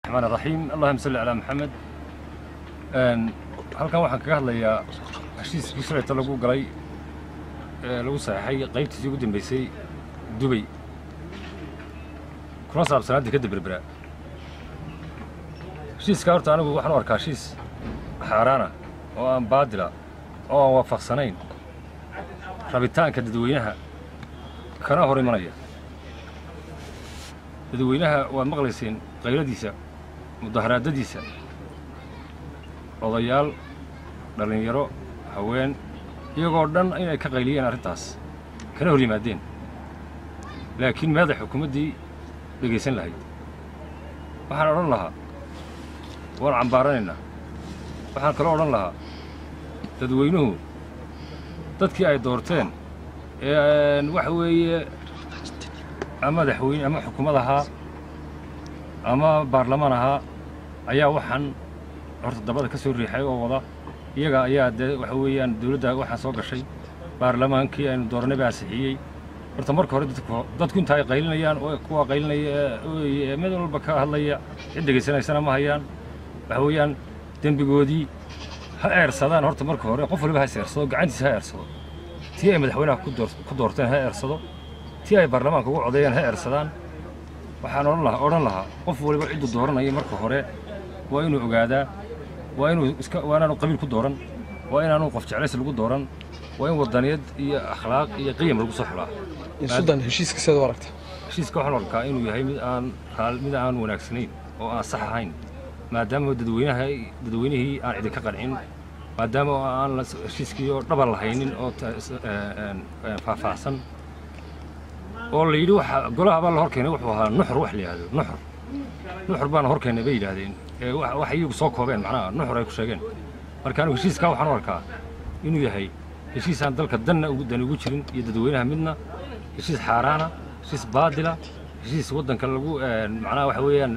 الرحمن الرحيم اللهم صل على محمد een halkan waxaan kaga hadlayaa heshiiskii shalayta lagu galay ee lagu saxeexay qaybtiisii ugu dambeysay dubay kuna saabsanaa dekadda berbera heshiiska horta anigu waxaan u arkaa heshiis xaaraana oo aan baadila oo aan waafaqsanayn rabitaanka dadweynaha kana hor imanaya dadweynaha waad maqlayseen qayladiisa mudaharaadadiisa odayaal dhallinyaro haween iyagoo dhan inay ka qayliyeen arrintaas kana hor yimaadeen laakiin meeday xukuumaddii dhegaysan lahayd waxaan odhan lahaa waan cambaaranaynaa waxaan kaloo odhan lahaa dadweynuhu dadkii ay doorteen ee waxa weeye ama madaxweyne ama xukuumad ahaa ama baarlamaan ahaa ayaa waxaan horta dabada ka soo riixay oo wada iyaga ayaa dee waxa weeyaan dawladda waxaa soo gashay baarlamaankii aynu dooranay baa ansixiyey horta marka hore dadku dadku inta ay qaylinayaan oo kuwa qaylinaya ee mid walba ka hadlaya cid dhegaysanaysana ma hayaan waxa weeyaan dembigoodii ha eersadaan horta marka hore qof waliba ha is eersado gacantiisa ha eersado tii ay madaxweynaha ku door ku doorteen ha eersado tii ay baarlamaanka ugu codeeyeen ha eersadaan waxaan odhan lahaa odhan lahaa qof waliba cidduu dooranaya marka hore waa inuu ogaadaa waa inuu iska waa inaanu qabiil ku dooran waa inaanu qof jeclays lagu dooran waa in wadaniyad iyo akhlaaq iyo qiyam lagu soo xulaa sudan heshiiska sidaad u aragta heshiiska waxaan arkaa inuu yahay mid aan raal mid aan wanaagsanayn oo aan sax ahayn maadaama dadweynaha dadweynihii aan idinka qancin maadaama oo aan la- heshiiskii oo dhaban lahaynin oo ta- is- ee, een, ee, faahfaahsan oo la yidhi waxa golaha baa la hor keenay wuxuu ahaa nuxur wax la yidhahdo nuxur nuxur baana hor keenay bay yidhaahdeen ee wa- waxay iyagu soo koobeen macnaha nuxur ay ku sheegeen marka anigu heshiiskaa waxaan u arkaa inuu yahay heshiis aan dalka danna ugu dan ugu jirin iyo dadweynaha midna heshiis xaaraana heshiis baadila heshiis waddanka lagu een, macnaha waxa weeyaan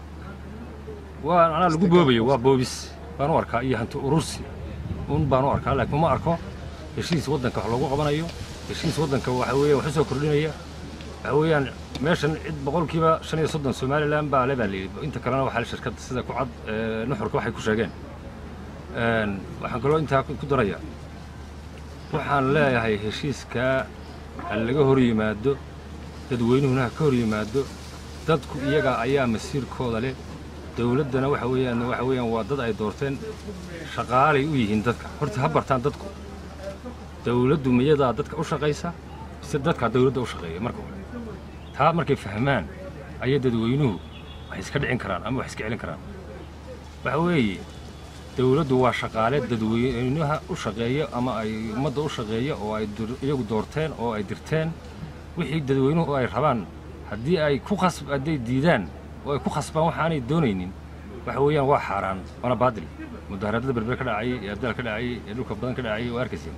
waa macnaha lagu boobayo waa boobis baan u arkaa iyo hanti urursi un baan u arkaa laakiin ma arko heshiis waddanka wax loogu qabanayo heshiis waddanka waxa weeyaan wax u soo kordhinaya waxa weeyaan meeshan cid boqolkiiba shan iyo soddon somalilan baa le baa la yidhi inta kalena waxaa shirkadda sida ku cad ee, nuxurka waxay ku sheegeen Een, waxaan kaloo intaa ku daraya waxaan leeyahay heshiiskaa ha laga hor yimaado dadweynuhuna ha ka hor yimaado dadku iyaga ayaa masiirkooda leh dawladdana waxa weeyaan waxa weeyaan waa dad ay doorteen shaqaalay u yihiin dadka horta ha bartaan dadku dawladdu miyadaa dadka u shaqaysa mise dadkaa dawladda u shaqeeya marka hore taa markay fahmaan ayay dadweynuhu wax iska dhicin karaan ama wax iska celin karaan waxa weeye dawladdu waa shaqaale dadweynaha u shaqeeya ama ay ummadda u shaqeeya oo ay dur- iyagu doorteen oo ay dirteen wixii dadweynuhu ay rabaan haddii ay ku khas hadday diidaan oo ay ku khasbaan waxaanay doonaynin waxa weeyaan waa xaaraan waana baadil mudaharaadada berber ka dhacay ee abdaal ka dhacay ee dhulka badan ka dhacay waa arkayseen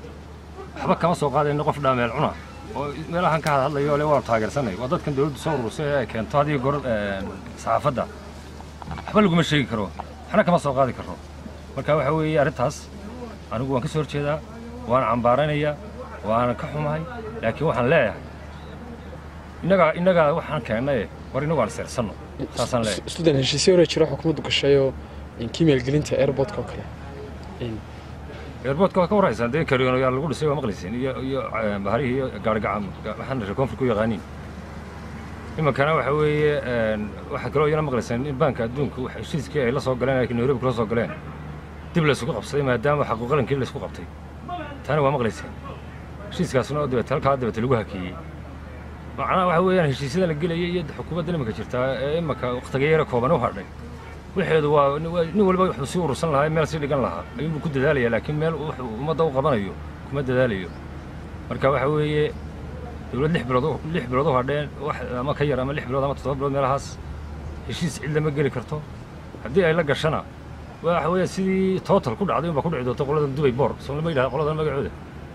waxba kama soo qaadayno qof dhaameel cuna oo meelahan ka hadlayo le waan taageersanay waa dadkan dawladdu soo urursay ee ay keento haddii gor een, saxaafadda waxba laguma sheegi karo waxna kama soo qaadi karo marka waxa weeye arrintaas anigu waan ka soo horjeedaa waan cambaaranayaa waana ka xumahay laakiin waxaan leeyahay innagaa innagaa waxaan keennaye war innagu aan seersanno saasaan leeyahay sudan heshiisyo hore jira xukuumaddu gashay oo kii maalgelinta airportka oo kale In- eerboodka waa ka warhaysaan dee karyoonyaal lagu dhisay waa maqlayseen iyo iyo eh, baharihii iyo gaarigacam waxaan reer koonfur ku yaqaaniin imankana waxa weeye een, waxaa kaloo iyana maqlayseen in baanka adduunka wax heshiiskii ay la soo galeen ay nairobi kula soo galeen dib laysugu qabsaday maadaama xaquuqalankii laysku qabtay taana waa maqlayseen heshiiskaasna oo dabeete halkaa dabeete lagu hakeeyey macnaha waxa weeyaan heshiisyada la gelaya iyo xukuumadda iminka jirtaa ee imanka wakhtiga yara kooban u hadhay waxeedu waa waa- nin waliba wuxuu sii urursan lahaa meel sii dhigan lahaa ayuunbuu ku dadaalaya laakiin meel wuxuu ummadda u qabanayo kuma dadaalayo marka waxa weeye dawlad lix bilood u- lix bilood u hadheen wax ama ka yar ama lix bilood ama toddoba bilood meelahaas heshiis cid lama geli karto haddii ay la gashana waxa weeye sidii total ku dhacday unbaa ku dhici doonta qoladan dubay boor soo lama yidhaha qoladan magacooda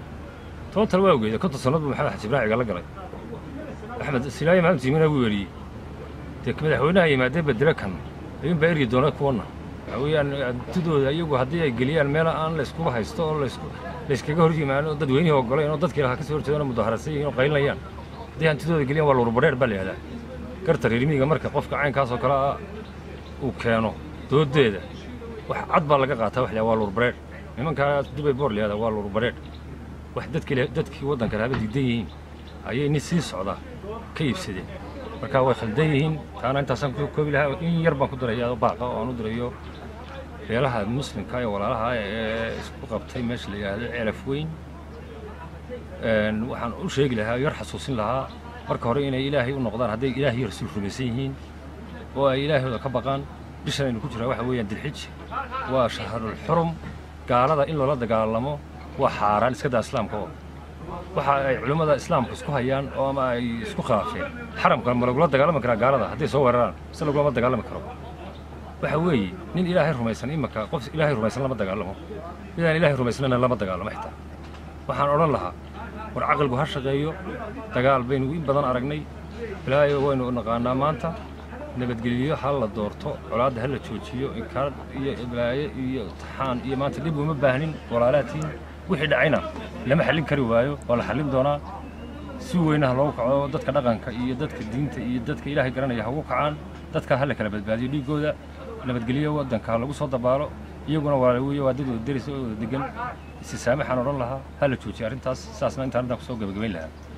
total waa ogeeda konton sanad buu maxamed xaji ibraaciga la galay axmed silaayi maxamed tiimina wuu weriyey dee madaxweynaha yimaadee bedele kan ayuunbaa eryi doona kuwana waxa weeyaan antidooda iyagu haddii ay geliyaan meel aan la iskuba haysto oo laysku layskaga hor yimaano dadweynihii ogoleen oo dadkii lahaa ka soo horjeedana mudaharaadsan yihiin oo qaylinayaan haddii hantidooda geliyaan waa lurubadheer baa la yihahdaa garta reermiyiga marka qofka caynkaas oo kale ah uu keeno doodeeda wax cad baa laga qaataa wax la waa lurbareedh nimankaa dubay boor layihahda waa lurbareedh wax dadkii dadkii waddanka laaba diidan yihiin ayay nin sii socda ka iibsadeen marka way khaldan yihiin taana intaasaan ku koobi lahaa in yar baan ku dirayaa baaqa oo aan u dirayo beelaha muslimka ee walaalaha ee isku qabtay meesha la yidhaahdo ceelaf weyn waxaan u sheegi lahaa yar xasuusin lahaa marka hore inay ilaahay u noqdaan hadday ilaahay iyo rasuul rumaysan yihiin oo ay ilaahooda ka baqaan bishan aynu ku jiraa waxa weeyaan dilxij waa shahrul xurum gaalada in loola dagaalamo waa xaaraan iska daa islaamka oo waxa ay culimmada islaamka isku hayaan oo ama ay isku khilaafeen xaramka ma lagula dagaalami karaa gaalada hadday soo weeraraan mise lagulama dagaalami karo waxa weeye nin ilaahay rumaysan imaka qof ilaahay rumaysan lama dagaalamo midaan ilaahay rumaysanana lama dagaalamo xitaa waxaan odhan lahaa war caqligu ha shaqeeyo dagaal baynu in badan aragnay ilaahay waynu naqaanaa maanta nabadgelyo ha la doorto colaadda ha la joojiyo inkaar iyo iblaaye iyo taxaan iyo maanta dhib uma baahnin walaalaatiin wixii dhacayna lama xallin kari waayo waa la xallin doonaa si weynaha loogu kaco dadka dhaqanka iyo dadka diinta iyo dadka ilaahay garanaya ha ugu kacaan dadka ha la kala badbaadiyo dhiiggooda nabadgelyo waddanka ha lagu soo dabaalo iyaguna waa weeye waa dad wada deris oo wada degan isisaamaxaan odhan lahaa ha la joojiyo arrintaas saasna intaan intaan kusoo gebagabayn lahaa